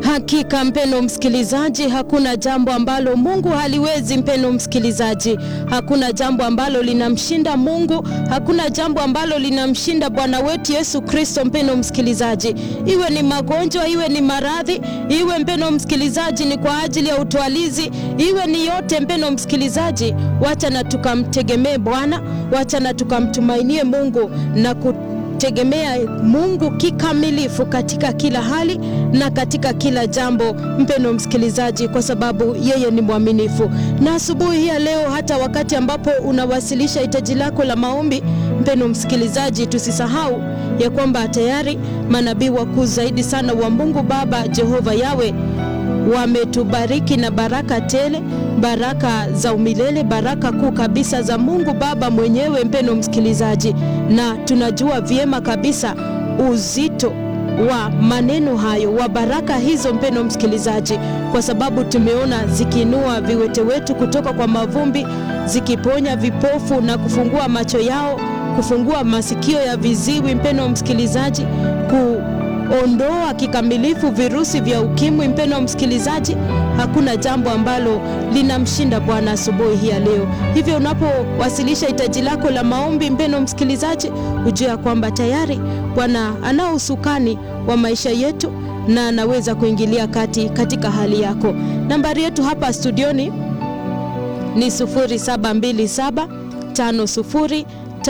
Hakika mpendo msikilizaji, hakuna jambo ambalo Mungu haliwezi. Mpendo msikilizaji, hakuna jambo ambalo linamshinda Mungu, hakuna jambo ambalo linamshinda Bwana wetu Yesu Kristo. Mpendo msikilizaji, iwe ni magonjwa, iwe ni maradhi, iwe mpendo msikilizaji ni kwa ajili ya utwalizi, iwe ni yote, mpendo msikilizaji, wacha na tukamtegemee Bwana, wacha na tukamtumainie Mungu na ku tegemea Mungu kikamilifu katika kila hali na katika kila jambo, mpendo msikilizaji, kwa sababu yeye ni mwaminifu. Na asubuhi hii ya leo, hata wakati ambapo unawasilisha hitaji lako la maombi, mpendo msikilizaji, tusisahau ya kwamba tayari manabii wakuu zaidi sana wa Mungu Baba Jehova Yawe wametubariki na baraka tele, baraka za umilele, baraka kuu kabisa za Mungu Baba mwenyewe, mpendo msikilizaji, na tunajua vyema kabisa uzito wa maneno hayo wa baraka hizo, mpendo msikilizaji, kwa sababu tumeona zikiinua viwete wetu kutoka kwa mavumbi, zikiponya vipofu na kufungua macho yao, kufungua masikio ya viziwi, mpendo msikilizaji, ku ondoa kikamilifu virusi vya ukimwi. Mpendo msikilizaji, hakuna jambo ambalo linamshinda Bwana asubuhi hii ya leo. Hivyo unapowasilisha hitaji lako la maombi, mpendo msikilizaji, ujue ya kwamba tayari Bwana anao usukani wa maisha yetu na anaweza kuingilia kati katika hali yako. Nambari yetu hapa studioni ni 0727 50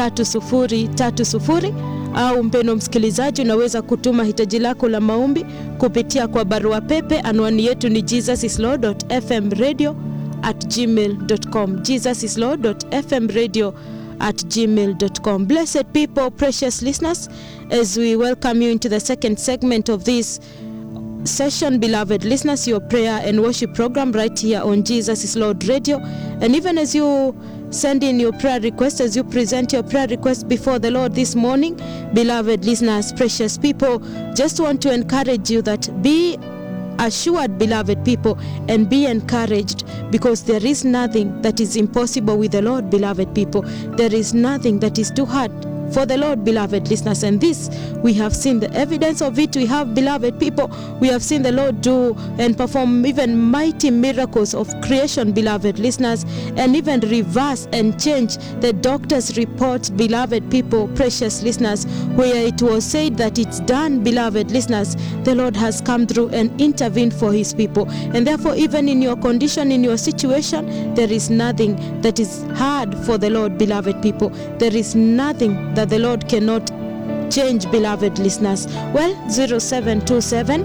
3030 au mpendo msikilizaji, unaweza kutuma hitaji lako la maombi kupitia kwa barua pepe. Anwani yetu ni jesusislord.fmradio at gmail.com, jesusislord.fmradio at gmail.com. Blessed people, precious listeners, as we welcome you into the second segment of this session, beloved listeners, your prayer and worship program right here on Jesus is Lord Radio. And even as you send in your prayer request, as you present your prayer request before the Lord this morning, beloved listeners, precious people, just want to encourage you that be assured, beloved people, and be encouraged because there is nothing that is impossible with the Lord, beloved people. There is nothing that is too hard for the Lord, beloved listeners. And this, we have seen the evidence of it. We have, beloved people, we have seen the Lord do and perform even mighty miracles of creation, beloved listeners, and even reverse and change the doctor's reports, beloved people, precious listeners, where it was said that it's done, beloved listeners. The Lord has come through and intervened for his people. And therefore, even in your condition, in your situation, there is nothing that is hard for the Lord, beloved people. There is nothing that the Lord cannot change, beloved listeners. Well, 0727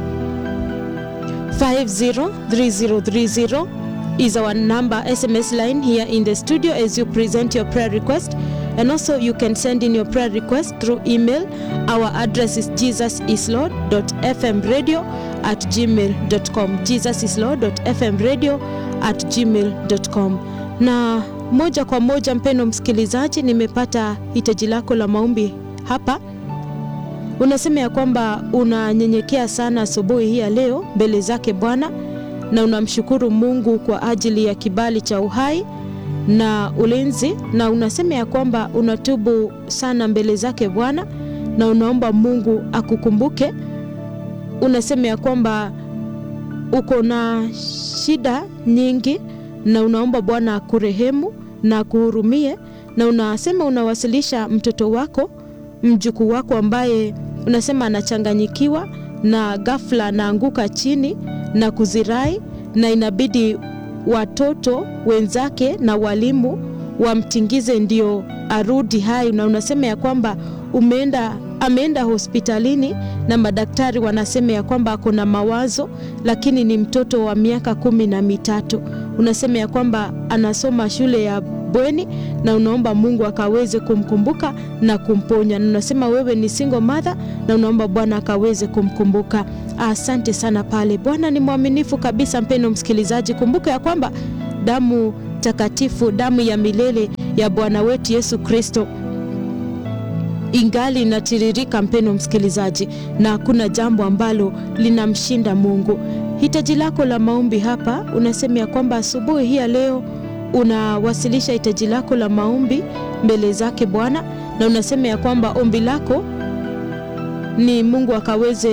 503030 is our number SMS line here in the studio as you present your prayer request. And also, you can send in your prayer request through email. Our address is jesusislord.fmradio at gmail.com. jesusislord.fmradio at gmail.com. Na moja kwa moja, mpendo msikilizaji, nimepata hitaji lako la maombi hapa. Unasema ya kwamba unanyenyekea sana asubuhi hii ya leo mbele zake Bwana na unamshukuru Mungu kwa ajili ya kibali cha uhai na ulinzi, na unasema ya kwamba unatubu sana mbele zake Bwana na unaomba Mungu akukumbuke. Unasema ya kwamba uko na shida nyingi na unaomba Bwana akurehemu na akuhurumie, na unasema unawasilisha mtoto wako, mjukuu wako ambaye unasema anachanganyikiwa na ghafla anaanguka chini na kuzirai, na inabidi watoto wenzake na walimu wamtingize ndio arudi hai, na unasema ya kwamba umeenda ameenda hospitalini na madaktari wanasema ya kwamba ako na mawazo, lakini ni mtoto wa miaka kumi na mitatu. Unasema ya kwamba anasoma shule ya bweni na unaomba Mungu akaweze kumkumbuka na kumponya, na unasema wewe ni single mother na unaomba Bwana akaweze kumkumbuka. Asante sana pale. Bwana ni mwaminifu kabisa. Mpendo msikilizaji, kumbuka ya kwamba damu takatifu, damu ya milele ya Bwana wetu Yesu Kristo ingali inatiririka, mpendo msikilizaji, na hakuna jambo ambalo linamshinda Mungu. Hitaji lako la maombi hapa, unasema ya kwamba asubuhi hii ya leo unawasilisha hitaji lako la maombi mbele zake Bwana, na unasema ya kwamba ombi lako ni Mungu akaweze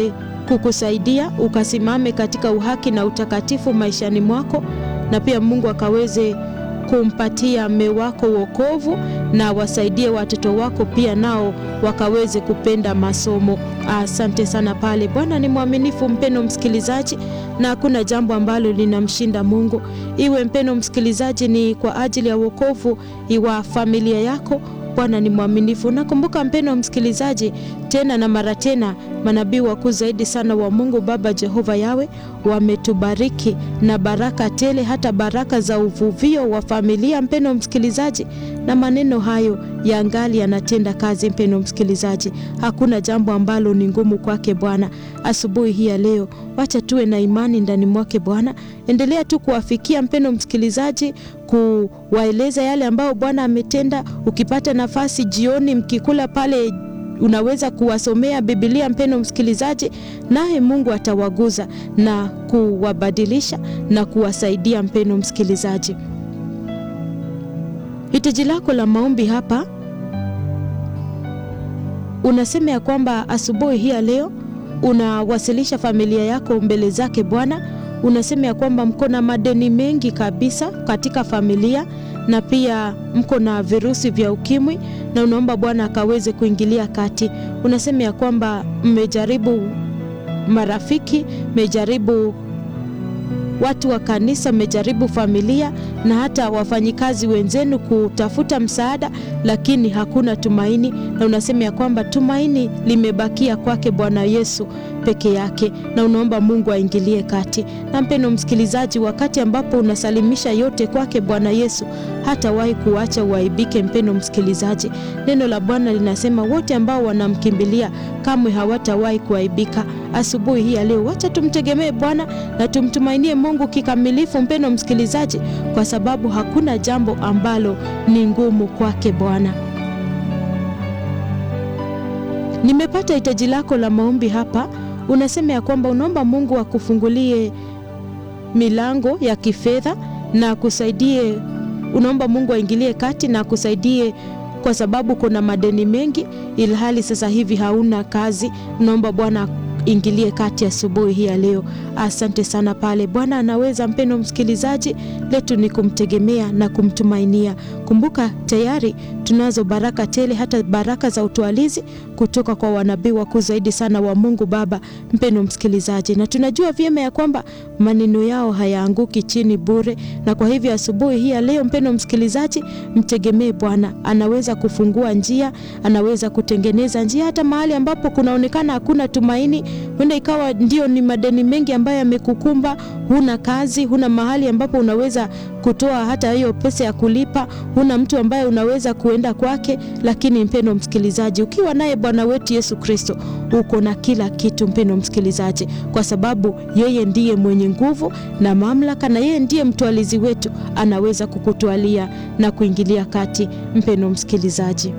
kukusaidia ukasimame katika uhaki na utakatifu maishani mwako, na pia Mungu akaweze kumpatia mme wako wokovu na wasaidie watoto wako pia nao wakaweze kupenda masomo. Asante sana pale. Bwana ni mwaminifu, mpeno msikilizaji, na hakuna jambo ambalo linamshinda Mungu. Iwe mpeno msikilizaji, ni kwa ajili ya wokovu wa familia yako. Bwana ni mwaminifu. Nakumbuka mpeno msikilizaji, tena na mara tena, manabii wakuu zaidi sana wa Mungu Baba Jehova Yawe wametubariki na baraka tele, hata baraka za uvuvio wa familia, mpeno msikilizaji, na maneno hayo yangali yanatenda kazi. Mpeno msikilizaji, hakuna jambo ambalo ni ngumu kwake Bwana. Asubuhi hii ya leo, wacha tuwe na imani ndani mwake Bwana. Endelea tu kuwafikia mpeno msikilizaji, kuwaeleza yale ambayo Bwana ametenda. Ukipata nafasi jioni, mkikula pale unaweza kuwasomea Biblia mpeno msikilizaji, naye Mungu atawaguza na kuwabadilisha na kuwasaidia mpeno msikilizaji. Hitaji lako la maombi hapa unasema ya kwamba asubuhi hii ya leo unawasilisha familia yako mbele zake Bwana. Unasema ya kwamba mko na madeni mengi kabisa katika familia na pia mko na virusi vya ukimwi na unaomba Bwana akaweze kuingilia kati. Unasema ya kwamba mmejaribu marafiki, mmejaribu watu wa kanisa, mmejaribu familia na hata wafanyikazi wenzenu kutafuta msaada, lakini hakuna tumaini, na unasema ya kwamba tumaini limebakia kwake Bwana Yesu peke yake, na unaomba Mungu aingilie kati. Na mpendo msikilizaji, wakati ambapo unasalimisha yote kwake Bwana Yesu, hatawahi kuacha uaibike. Mpendo msikilizaji, neno la Bwana linasema wote ambao wanamkimbilia kamwe hawatawahi kuaibika. Asubuhi hii ya leo, wacha tumtegemee Bwana na tumtumainie Mungu kikamilifu, mpendo msikilizaji, kwa sababu hakuna jambo ambalo ni ngumu kwake Bwana. Nimepata hitaji lako la maombi hapa. Unasema ya kwamba unaomba Mungu akufungulie milango ya kifedha na akusaidie. Unaomba Mungu aingilie kati na akusaidie kwa sababu kuna madeni mengi, ilhali sasa hivi hauna kazi. Unaomba Bwana ingilie kati asubuhi hii ya leo. Asante sana pale. Bwana anaweza, mpendo msikilizaji, letu ni kumtegemea na kumtumainia. Kumbuka tayari tunazo baraka tele, hata baraka za utwalizi kutoka kwa wanabii wakuu zaidi sana wa Mungu Baba, mpendo msikilizaji, na tunajua vyema ya kwamba maneno yao hayaanguki chini bure, na kwa hivyo asubuhi hii ya leo, mpendo msikilizaji, mtegemee Bwana. Anaweza kufungua njia, anaweza kutengeneza njia, hata mahali ambapo kunaonekana hakuna tumaini huenda ikawa ndio ni madeni mengi ambayo yamekukumba, huna kazi, huna mahali ambapo unaweza kutoa hata hiyo pesa ya kulipa, huna mtu ambaye unaweza kuenda kwake. Lakini mpendo msikilizaji, ukiwa naye Bwana wetu Yesu Kristo, uko na kila kitu, mpendo msikilizaji, kwa sababu yeye ndiye mwenye nguvu na mamlaka, na yeye ndiye mtwalizi wetu, anaweza kukutwalia na kuingilia kati. Mpendo msikilizaji,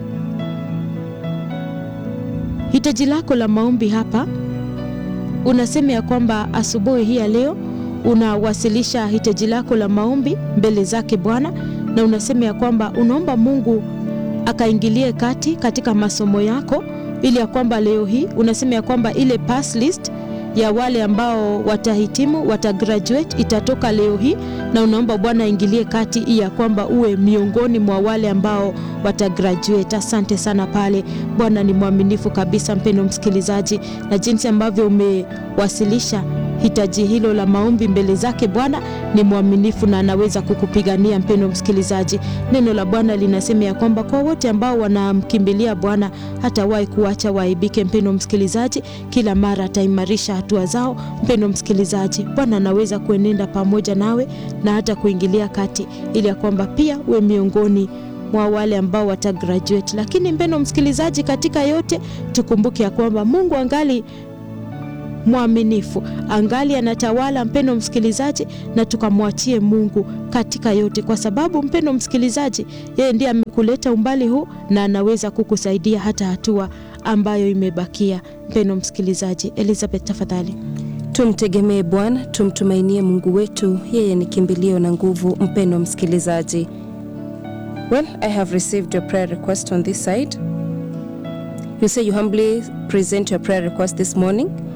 hitaji lako la maombi hapa unasema ya kwamba asubuhi hii ya leo unawasilisha hitaji lako la maombi mbele zake Bwana, na unasema ya kwamba unaomba Mungu akaingilie kati katika masomo yako, ili ya kwamba leo hii unasema ya kwamba ile pass list ya wale ambao watahitimu watagraduate itatoka leo hii, na unaomba Bwana aingilie kati ili ya kwamba uwe miongoni mwa wale ambao watagraduate. Asante sana pale. Bwana ni mwaminifu kabisa, mpendo msikilizaji, na jinsi ambavyo umewasilisha hitaji hilo la maombi mbele zake Bwana ni mwaminifu na anaweza kukupigania. Mpendo msikilizaji, neno la Bwana linasema ya kwamba kwa wote ambao wanamkimbilia Bwana hatawahi kuacha waaibike. Mpendo msikilizaji, kila mara ataimarisha hatua zao. Mpendo msikilizaji, Bwana anaweza kuenenda pamoja nawe na hata kuingilia kati, ili ya kwamba pia uwe miongoni mwa wale ambao watagraduate. Lakini mpendo msikilizaji, katika yote tukumbuke ya kwamba Mungu angali mwaminifu angali anatawala, mpendo msikilizaji, na tukamwachie Mungu katika yote, kwa sababu mpendo msikilizaji, yeye ndiye amekuleta umbali huu na anaweza kukusaidia hata hatua ambayo imebakia. Mpendo msikilizaji, Elizabeth tafadhali. Tumtegemee Bwana, tumtumainie Mungu wetu, yeye ni kimbilio na nguvu. Mpendo msikilizaji, well I have received your prayer request on this side. You say you humbly present your prayer request this morning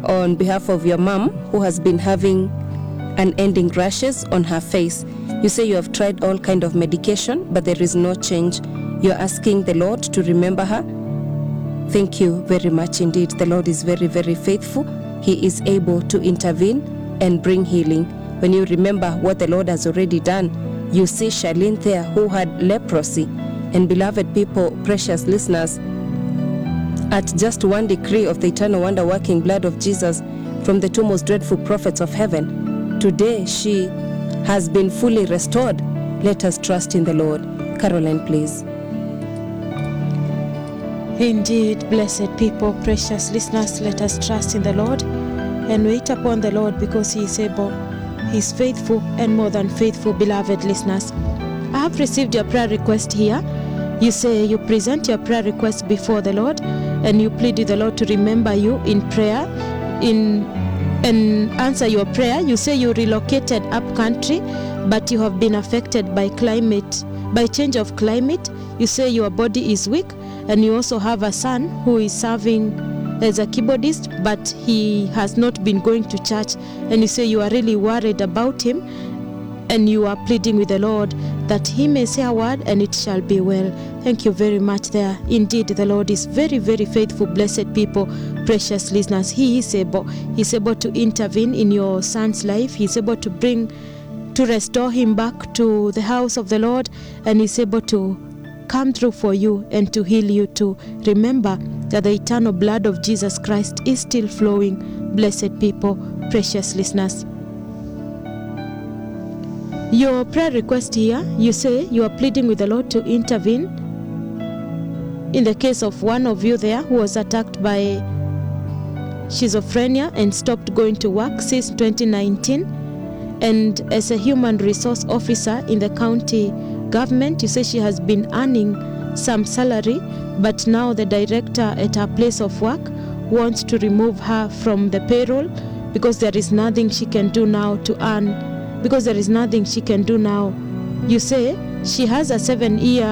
on behalf of your mom who has been having unending rashes on her face. You say you have tried all kind of medication, but there is no change. You're asking the Lord to remember her. Thank you very much indeed. The Lord is very, very faithful. He is able to intervene and bring healing. When you remember what the Lord has already done, you see Charlene there who had leprosy. And beloved people, precious listeners, at just one decree of the eternal wonder working blood of Jesus from the two most dreadful prophets of heaven, today she has been fully restored. Let us trust in the Lord. Caroline, please. Indeed, blessed people, precious listeners, let us trust in the Lord and wait upon the Lord because He is able, He is faithful and more than faithful, beloved listeners. I have received your prayer request here. You say you present your prayer request before the Lord and you plead with the Lord to remember you in prayer, in and answer your prayer. You say you relocated up country, but you have been affected by climate, by change of climate. You say your body is weak, and you also have a son who is serving as a keyboardist, but he has not been going to church. And you say you are really worried about him, and you are pleading with the Lord that he may say a word and it shall be well. Thank you very much there. Indeed, the Lord is very, very faithful, blessed people, precious listeners. He is able. He's able to intervene in your son's life. He's able to bring, to restore him back to the house of the Lord, and he's able to come through for you and to heal you too. Remember that the eternal blood of Jesus Christ is still flowing, blessed people, precious listeners. Your prayer request here, you say you are pleading with the Lord to intervene in the case of one of you there who was attacked by schizophrenia and stopped going to work since 2019. And as a human resource officer in the county government, you say she has been earning some salary, but now the director at her place of work wants to remove her from the payroll because there is nothing she can do now to earn because there is nothing she can do now. You say she has a seven year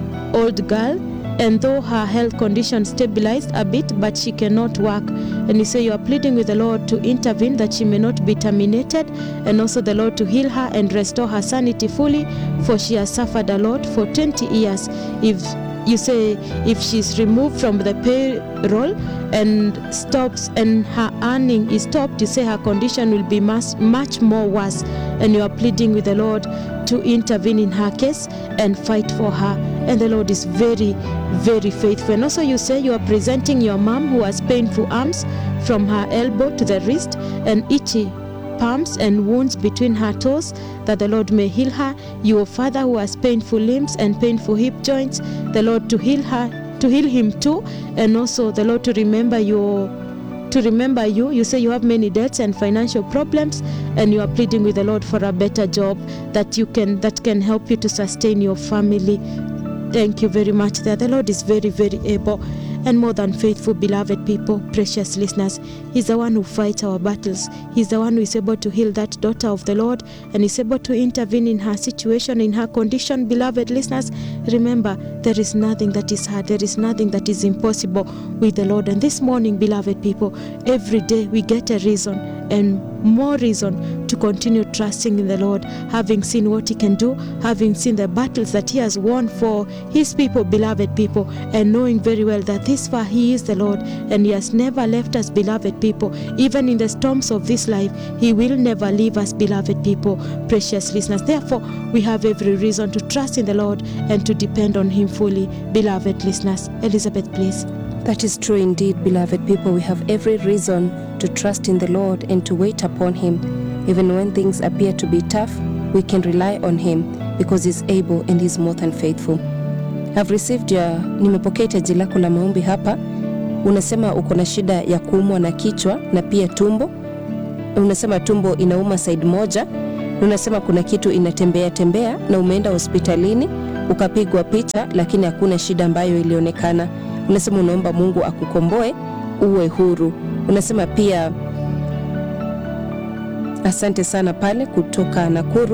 old girl, and though her health condition stabilized a bit, but she cannot work. And you say you are pleading with the Lord to intervene that she may not be terminated, and also the Lord to heal her and restore her sanity fully, for she has suffered a lot for 20 years. If you say if she's removed from the payroll and stops and her earning is stopped, you say her condition will be much, much more worse. And you are pleading with the Lord to intervene in her case and fight for her. And the Lord is very, very faithful. And also, you say you are presenting your mom who has painful arms from her elbow to the wrist and itchy palms and wounds between her toes, that the Lord may heal her. Your father who has painful limbs and painful hip joints, the Lord to heal her, to heal him too, and also the Lord to remember your to remember you. You say you have many debts and financial problems, and you are pleading with the Lord for a better job that you can that can help you to sustain your family. Thank you very much. There, the Lord is very, very able and more than faithful, beloved people, precious listeners. He's the one who fights our battles. He's the one who is able to heal that daughter of the Lord and is able to intervene in her situation, in her condition. Beloved listeners, remember, there is nothing that is hard, there is nothing that is impossible with the Lord. And this morning, beloved people, every day we get a reason and more reason to continue trusting in the Lord, having seen what He can do, having seen the battles that He has won for His people, beloved people, and knowing very well that this far He is the Lord and He has never left us, beloved people. Even in the storms of this life, He will never leave us, beloved people, precious listeners. Therefore, we have every reason to trust in the Lord and to depend on Him fully, beloved listeners. Elizabeth, please. That is true indeed, beloved people. We have every reason to trust in the Lord and to wait upon Him. Even when things appear to be tough, we can rely on Him because He's able and He's more than faithful. I've received your, nimepokea hitaji lako la maombi hapa. Unasema uko na shida ya kuumwa na kichwa na pia tumbo. Unasema tumbo inauma side moja. Unasema kuna kitu inatembea tembea na umeenda hospitalini ukapigwa picha, lakini hakuna shida ambayo ilionekana. Unasema unaomba Mungu akukomboe uwe huru. Unasema pia asante sana pale kutoka Nakuru.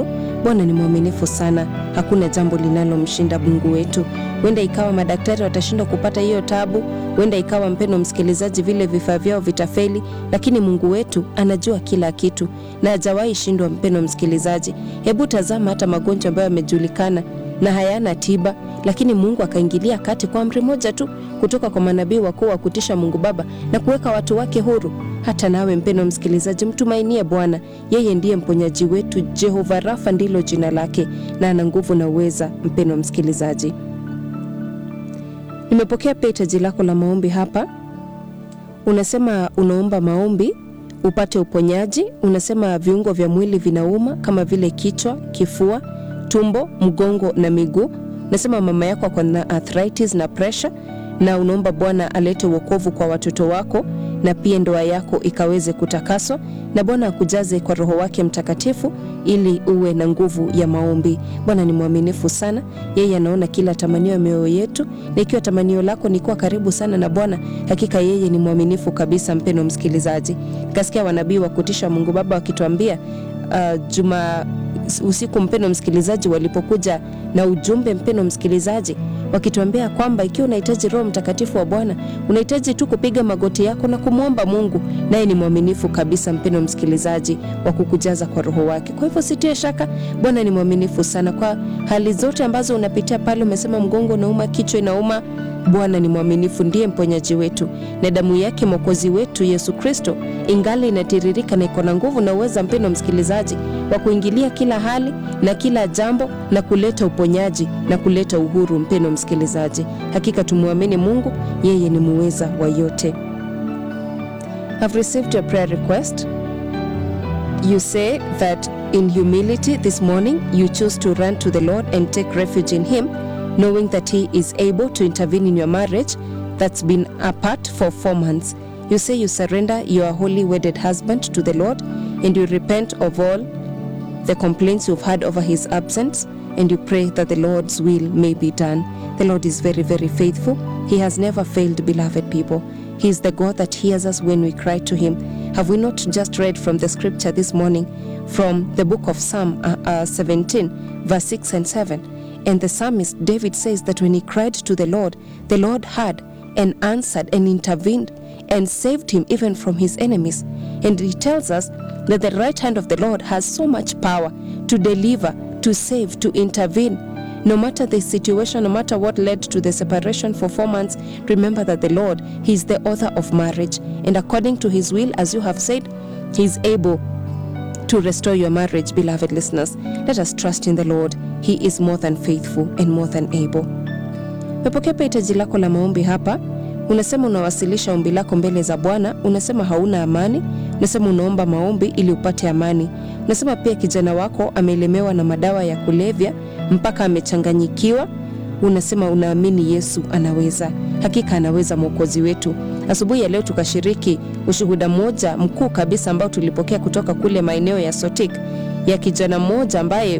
Bwana ni mwaminifu sana, hakuna jambo linalomshinda Mungu wetu. Huenda ikawa madaktari watashindwa kupata hiyo tabu, huenda ikawa mpendo msikilizaji, vile vifaa vyao vitafeli, lakini Mungu wetu anajua kila kitu na hajawahi shindwa. Mpendo msikilizaji, hebu tazama hata magonjwa ambayo yamejulikana na hayana tiba, lakini Mungu akaingilia kati kwa amri moja tu kutoka kwa manabii wakuu wa kutisha Mungu Baba na kuweka watu wake huru. Hata nawe mpendo msikilizaji, mtumainie Bwana, yeye ndiye mponyaji wetu. Jehova Rafa ndilo jina lake na ana nguvu na uweza. Mpendo msikilizaji, nimepokea pia hitaji lako la maombi hapa. Unasema unaomba maombi upate uponyaji. Unasema viungo vya mwili vinauma kama vile kichwa, kifua, tumbo, mgongo na miguu. Unasema mama yako ako na arthritis na pressure, na unaomba Bwana alete wokovu kwa watoto wako na pia ndoa yako ikaweze kutakaswa na Bwana akujaze kwa Roho wake Mtakatifu ili uwe na nguvu ya maombi. Bwana ni mwaminifu sana, yeye anaona kila tamanio ya mioyo yetu, na ikiwa tamanio lako ni kuwa karibu sana na Bwana, hakika yeye ni mwaminifu kabisa. Mpendo msikilizaji, nikasikia wanabii wa kutisha Mungu Baba wakituambia uh, juma usiku, mpendo msikilizaji, walipokuja na ujumbe, mpendo msikilizaji wakituambia kwamba ikiwa unahitaji Roho Mtakatifu wa Bwana unahitaji tu kupiga magoti yako na kumwomba Mungu, naye ni mwaminifu kabisa, mpendo msikilizaji, wa kukujaza kwa Roho wake. Kwa hivyo sitie shaka, Bwana ni mwaminifu sana kwa hali zote ambazo unapitia pale. Umesema mgongo unauma, kichwa inauma, Bwana ni mwaminifu, ndiye mponyaji wetu, na damu yake mwokozi wetu Yesu Kristo ingali inatiririka na iko na nguvu na uweza, mpendo msikilizaji, wa kuingilia kila hali na kila jambo na kuleta uponyaji na kuleta uhuru. Mpendo msikilizaji, hakika tumwamini Mungu, yeye ni muweza wa yote. I've received your prayer request. You say that in humility this morning you choose to run to the Lord and take refuge in Him, knowing that He is able to intervene in your marriage that's been apart for four months. You say you surrender your holy wedded husband to the Lord and you repent of all the complaints you've had over his absence and you pray that the Lord's will may be done. The Lord is very, very faithful. He has never failed, beloved people. He is the God that hears us when we cry to Him. Have we not just read from the scripture this morning from the book of Psalm uh, uh, 17, verse 6 and 7? And the psalmist David says that when he cried to the Lord, the Lord heard and answered and intervened and saved him even from his enemies. And he tells us that the right hand of the Lord has so much power to deliver, to save, to intervene. No matter the situation, no matter what led to the separation for four months, remember that the Lord, He is the author of marriage. And according to His will, as you have said, He is able to restore your marriage, beloved listeners. Let us trust in the Lord. He is more than faithful and more than able. Mepokea pia hitaji lako la maombi hapa. Unasema unawasilisha ombi lako mbele za Bwana. Unasema hauna amani. Unasema unaomba maombi ili upate amani. Unasema pia kijana wako amelemewa na madawa ya kulevya mpaka amechanganyikiwa. Unasema unaamini Yesu anaweza. Hakika anaweza, mwokozi wetu. Asubuhi ya leo tukashiriki ushuhuda mmoja mkuu kabisa ambao tulipokea kutoka kule maeneo ya Sotik ya kijana mmoja ambaye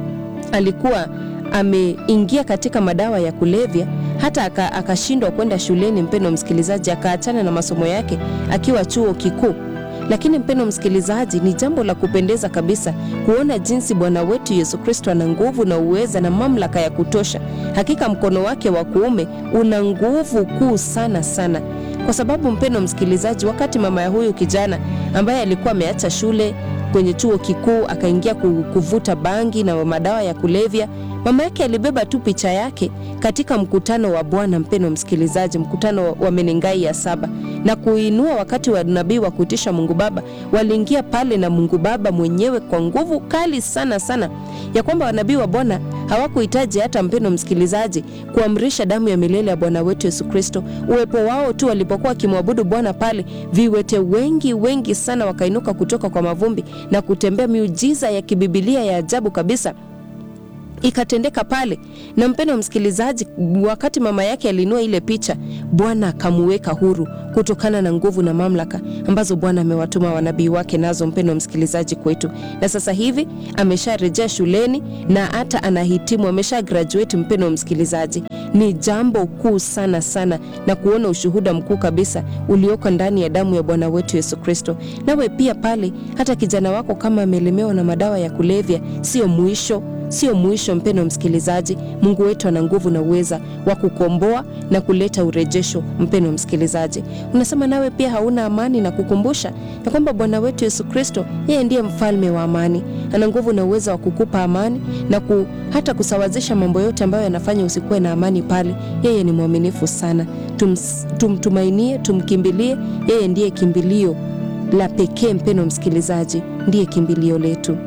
alikuwa ameingia katika madawa ya kulevya hata akashindwa kwenda shuleni. Mpendo msikilizaji, akaachana na masomo yake akiwa chuo kikuu. Lakini mpendo msikilizaji, ni jambo la kupendeza kabisa kuona jinsi Bwana wetu Yesu Kristo ana nguvu na uweza na mamlaka ya kutosha. Hakika mkono wake wa kuume una nguvu kuu sana sana, kwa sababu mpendo msikilizaji, wakati mama ya huyu kijana ambaye alikuwa ameacha shule kwenye chuo kikuu akaingia kuvuta bangi na madawa ya kulevya, mama yake alibeba tu picha yake katika mkutano wa Bwana, mpendo msikilizaji, mkutano wa Menengai ya saba na kuinua wakati wa nabii wa kutisha Mungu Baba. Waliingia pale na Mungu Baba mwenyewe kwa nguvu kali sana sana, ya kwamba wanabii wa Bwana hawakuhitaji hata, mpendo msikilizaji, kuamrisha damu ya milele ya Bwana wetu Yesu Kristo. Uwepo wao tu walipokuwa wakimwabudu Bwana pale, viwete wengi wengi sana wakainuka kutoka kwa mavumbi na kutembea, miujiza ya kibibilia ya ajabu kabisa ikatendeka pale. Na mpendo msikilizaji, wakati mama yake alinua ile picha, Bwana akamuweka huru kutokana na nguvu na mamlaka ambazo Bwana amewatuma wanabii wake nazo, mpendo msikilizaji, kwetu. Na sasa hivi amesharejea shuleni na hata anahitimu, amesha graduate, mpendo msikilizaji. ni jambo kuu sana sana, na kuona ushuhuda mkuu kabisa ulioko ndani ya damu ya Bwana wetu Yesu Kristo. Nawe pia pale, hata kijana wako kama amelemewa na madawa ya kulevya, sio mwisho sio mwisho. Mpendo msikilizaji, Mungu wetu ana nguvu na uweza wa kukomboa na kuleta urejesho. Mpendo msikilizaji, unasema nawe pia hauna amani, na kukumbusha ya kwamba Bwana wetu Yesu Kristo yeye ndiye mfalme wa amani. Ana nguvu na uweza wa kukupa amani na ku, hata kusawazisha mambo yote ambayo yanafanya usikuwe na amani pale. Yeye ni mwaminifu sana. Tum, tumtumainie, tumkimbilie. Yeye ndiye kimbilio la pekee. Mpendo msikilizaji, ndiye kimbilio letu.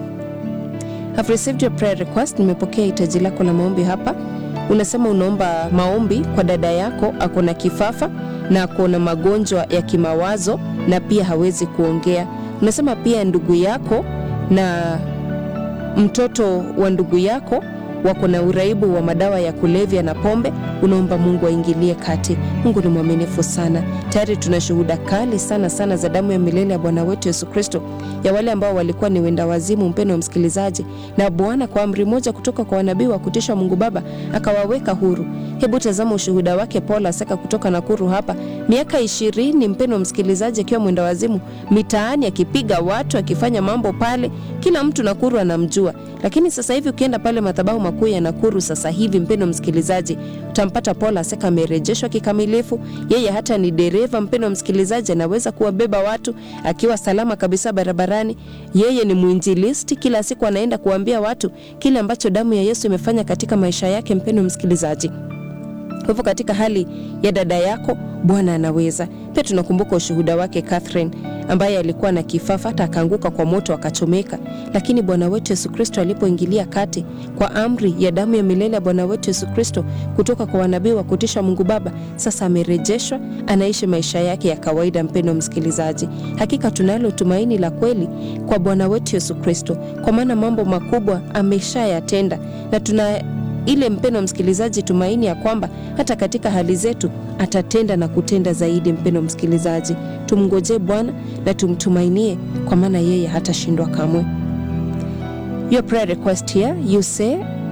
I've received your prayer request. Nimepokea hitaji lako la maombi hapa. Unasema unaomba maombi kwa dada yako, ako na kifafa na ako na magonjwa ya kimawazo na pia hawezi kuongea. Unasema pia ndugu yako na mtoto wa ndugu yako wako na uraibu wa madawa ya kulevya na pombe. Unaomba Mungu aingilie kati. Mungu ni mwaminifu sana. Tayari tuna shuhuda kali sana sana za damu ya milele ya Bwana wetu Yesu Kristo, ya wale ambao walikuwa ni wenda wazimu, mpendo wa msikilizaji, na Bwana kwa amri moja kutoka kwa wanabii wa kutisha Mungu Baba akawaweka huru. Hebu tazama ushuhuda wake Paul Aseka kutoka Nakuru hapa, miaka ishirini, mpendo wa msikilizaji, akiwa mwenda wazimu mitaani, akipiga watu, akifanya mambo pale, kila mtu Nakuru anamjua. Lakini sasa hivi ukienda pale madhabahu makuu ya Nakuru sasa hivi, mpendo msikilizaji, utampata Paul Aseka amerejeshwa kikamilifu. Yeye hata ni dereva, mpendo msikilizaji, anaweza kuwabeba watu akiwa salama kabisa barabarani. Yeye ni mwinjilisti, kila siku anaenda kuambia watu kile ambacho damu ya Yesu imefanya katika maisha yake, mpendo msikilizaji. Kwa hivyo katika hali ya dada yako Bwana anaweza. Pia tunakumbuka ushuhuda wake Catherine ambaye alikuwa na kifafa hata akaanguka kwa moto akachomeka, lakini Bwana wetu Yesu Kristo alipoingilia kati kwa amri ya damu ya milele ya Bwana wetu Yesu Kristo kutoka kwa wanabii wa kutisha Mungu Baba, sasa amerejeshwa, anaishi maisha yake ya kawaida. Mpendo msikilizaji, hakika tunalo tumaini la kweli kwa Bwana wetu Yesu Kristo, kwa maana mambo makubwa ameshayatenda na tuna ile mpendo msikilizaji, tumaini ya kwamba hata katika hali zetu atatenda na kutenda zaidi. Mpendo msikilizaji, tumngojee Bwana na tumtumainie, kwa maana yeye hatashindwa kamwe. Your prayer request here you say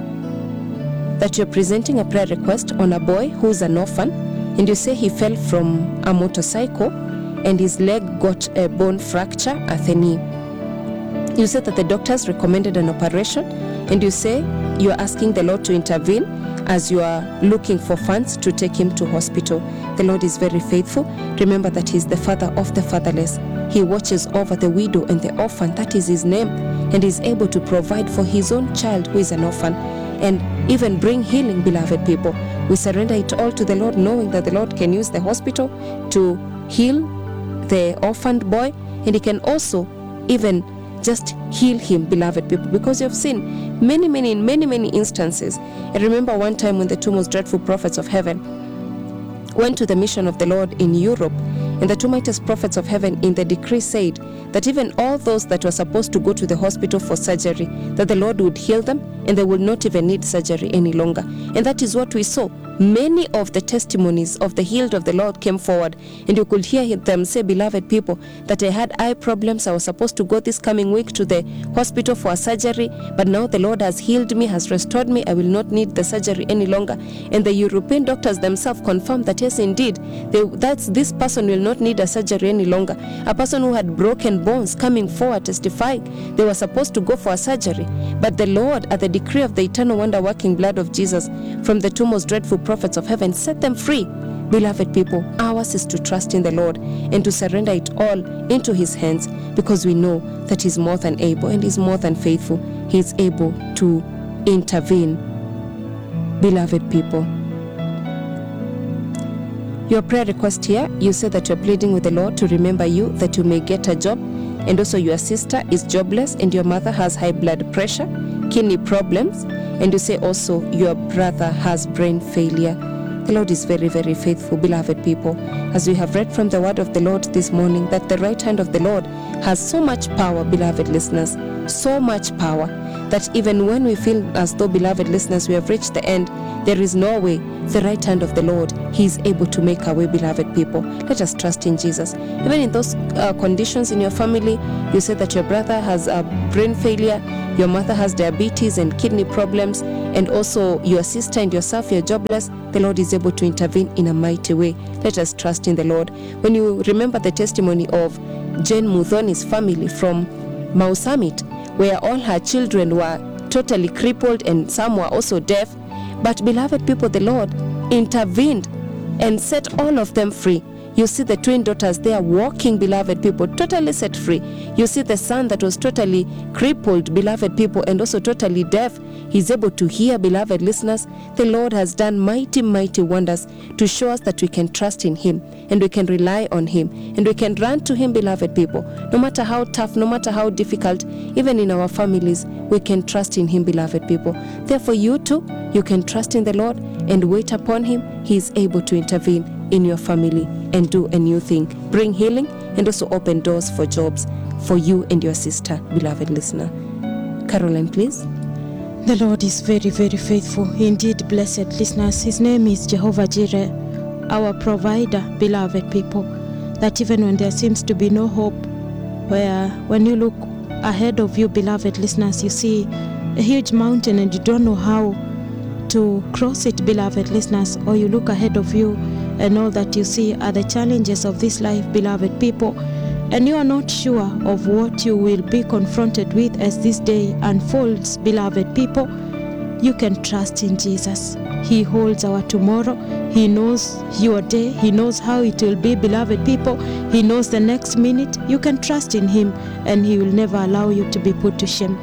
that you're presenting a prayer request on a boy who's an orphan and you say he fell from a motorcycle and his leg got a bone fracture at the knee. You said that the doctors recommended an operation and you say you are asking the Lord to intervene as you are looking for funds to take him to hospital. The Lord is very faithful. Remember that He is the Father of the fatherless. He watches over the widow and the orphan. That is His name. And is able to provide for His own child who is an orphan and even bring healing, beloved people. We surrender it all to the Lord, knowing that the Lord can use the hospital to heal the orphaned boy and He can also even just heal him, beloved people, because you have seen many, many, in many, many instances. I remember one time when the two most dreadful prophets of heaven went to the mission of the Lord in Europe, and the two mightiest prophets of heaven in the decree said that even all those that were supposed to go to the hospital for surgery, that the Lord would heal them and they would not even need surgery any longer. And that is what we saw. Many of the testimonies of the healed of the Lord came forward, and you could hear them say, Beloved people, that I had eye problems. I was supposed to go this coming week to the hospital for a surgery, but now the Lord has healed me, has restored me. I will not need the surgery any longer. And the European doctors themselves confirmed that, yes, indeed, they, that's, this person will not need a surgery any longer. A person who had broken bones coming forward testifying they were supposed to go for a surgery, but the Lord, at the decree of the eternal wonder working blood of Jesus from the two most dreadful prophets of heaven, set them free. Beloved people, ours is to trust in the Lord and to surrender it all into His hands because we know that He's more than able and He's more than faithful. He is able to intervene. Beloved people, your prayer request here, you say that you're pleading with the Lord to remember you that you may get a job, and also your sister is jobless, and your mother has high blood pressure, kidney problems, and you say also your brother has brain failure. The Lord is very, very faithful, beloved people. As we have read from the word of the Lord this morning, that the right hand of the Lord has so much power, beloved listeners, so much power that even when we feel as though, beloved listeners, we have reached the end, there is no way. The right hand of the Lord, He is able to make a way, beloved people. Let us trust in Jesus. Even in those uh, conditions in your family, you said that your brother has a brain failure, your mother has diabetes and kidney problems, and also your sister and yourself, you're jobless. The Lord is able to intervene in a mighty way. Let us trust in the Lord. When you remember the testimony of Jane Mudhoni's family from Mau Summit, where all her children were totally crippled and some were also deaf. But, beloved people, the Lord intervened and set all of them free. You see the twin daughters there walking, beloved people, totally set free. You see the son that was totally crippled, beloved people, and also totally deaf. He's able to hear, beloved listeners. The Lord has done mighty, mighty wonders to show us that we can trust in Him and we can rely on Him and we can run to Him, beloved people. No matter how tough, no matter how difficult, even in our families, we can trust in Him, beloved people. Therefore, you too, you can trust in the Lord and wait upon Him. He is able to intervene in your family and do a new thing, bring healing, and also open doors for jobs for you and your sister, beloved listener. Caroline, please. The Lord is very, very faithful. Indeed, blessed listeners, His name is Jehovah Jireh, our provider, beloved people. That even when there seems to be no hope, where when you look ahead of you, beloved listeners, you see a huge mountain and you don't know how to cross it, beloved listeners, or you look ahead of you and all that you see are the challenges of this life, beloved people, and you are not sure of what you will be confronted with as this day unfolds, beloved people, you can trust in Jesus. He holds our tomorrow. He knows your day. He knows how it will be, beloved people. He knows the next minute. You can trust in Him, and He will never allow you to be put to shame.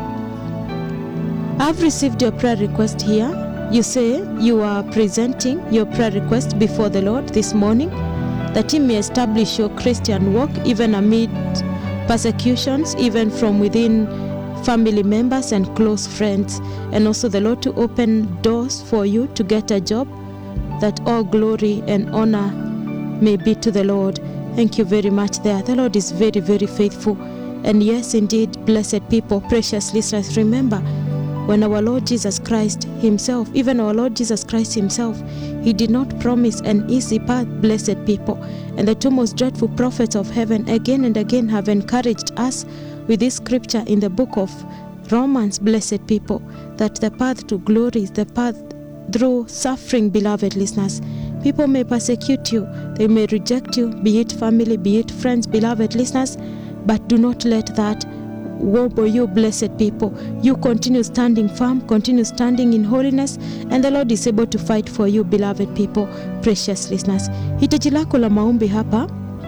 I've received your prayer request here. You say you are presenting your prayer request before the Lord this morning that He may establish your Christian walk even amid persecutions, even from within family members and close friends, and also the Lord to open doors for you to get a job, that all glory and honor may be to the Lord. Thank you very much there. The Lord is very, very faithful. And yes, indeed, blessed people, precious listeners, remember when our Lord Jesus Christ Himself, even our Lord Jesus Christ Himself, He did not promise an easy path, blessed people. And the two most dreadful prophets of heaven again and again have encouraged us with this scripture in the book of Romans, blessed people, that the path to glory is the path through suffering, beloved listeners. People may persecute you, they may reject you, be it family, be it friends, beloved listeners, but do not let that wobble you, blessed people. You continue standing firm, continue standing in holiness, and the Lord is able to fight for you, beloved people, precious listeners. Hitaji lako la maombi hapa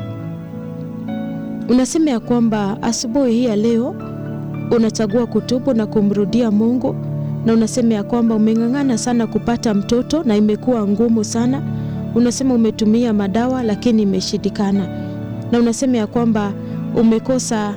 unasema ya kwamba asubuhi hii ya leo unachagua kutubu na kumrudia Mungu, na unasema ya kwamba umeng'ang'ana sana kupata mtoto na imekuwa ngumu sana. Unasema umetumia madawa lakini imeshindikana, na unasema ya kwamba umekosa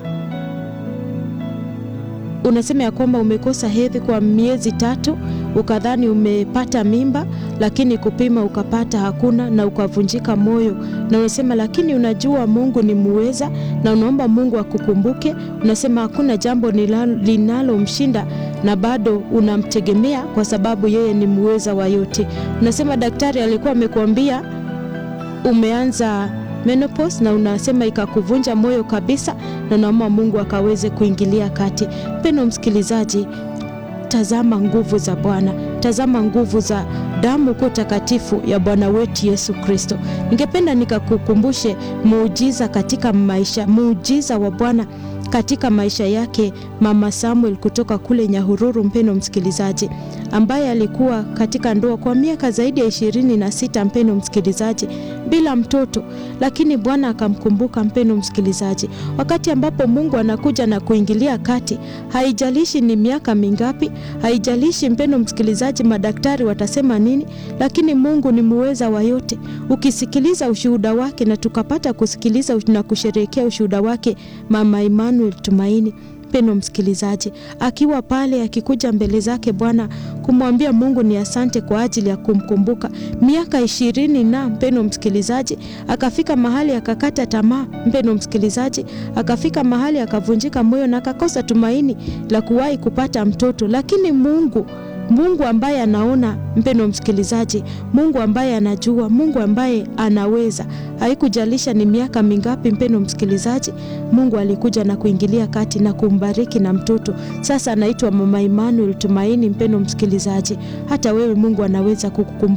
unasema ya kwamba umekosa hedhi kwa miezi tatu, ukadhani umepata mimba, lakini kupima ukapata hakuna, na ukavunjika moyo. Na unasema lakini unajua Mungu ni muweza, na unaomba Mungu akukumbuke. Unasema hakuna jambo linalomshinda, na bado unamtegemea kwa sababu yeye ni muweza wa yote. Unasema daktari alikuwa amekuambia umeanza menopause na unasema ikakuvunja moyo kabisa, na naomba Mungu akaweze kuingilia kati. Mpendwa msikilizaji, tazama nguvu za Bwana, tazama nguvu za damu kuu takatifu ya Bwana wetu Yesu Kristo. Ningependa nikakukumbushe muujiza katika maisha, muujiza wa Bwana katika maisha yake Mama Samuel kutoka kule Nyahururu, mpendo msikilizaji, ambaye alikuwa katika ndoa kwa miaka zaidi ya ishirini na sita, mpendo msikilizaji, bila mtoto, lakini Bwana akamkumbuka, mpendo msikilizaji, wakati ambapo Mungu anakuja na kuingilia kati. Haijalishi ni miaka mingapi, haijalishi mpendo msikilizaji, madaktari watasema nini, lakini Mungu ni muweza wa yote. Ukisikiliza ushuhuda wake, na tukapata kusikiliza na kusherehekea ushuhuda wake Mama Emmanuel Tumaini mpendo msikilizaji, akiwa pale akikuja mbele zake Bwana kumwambia Mungu ni asante kwa ajili ya kumkumbuka miaka ishirini na mpendo msikilizaji, akafika mahali akakata tamaa mpendo msikilizaji, akafika mahali akavunjika moyo na akakosa tumaini la kuwahi kupata mtoto, lakini Mungu Mungu ambaye anaona mpendo msikilizaji, Mungu ambaye anajua, Mungu ambaye anaweza, haikujalisha ni miaka mingapi, mpendo msikilizaji, Mungu alikuja na kuingilia kati na kumbariki na mtoto. Sasa anaitwa Mama Emmanuel Tumaini. Mpendo msikilizaji, hata wewe Mungu anaweza kukukumbuka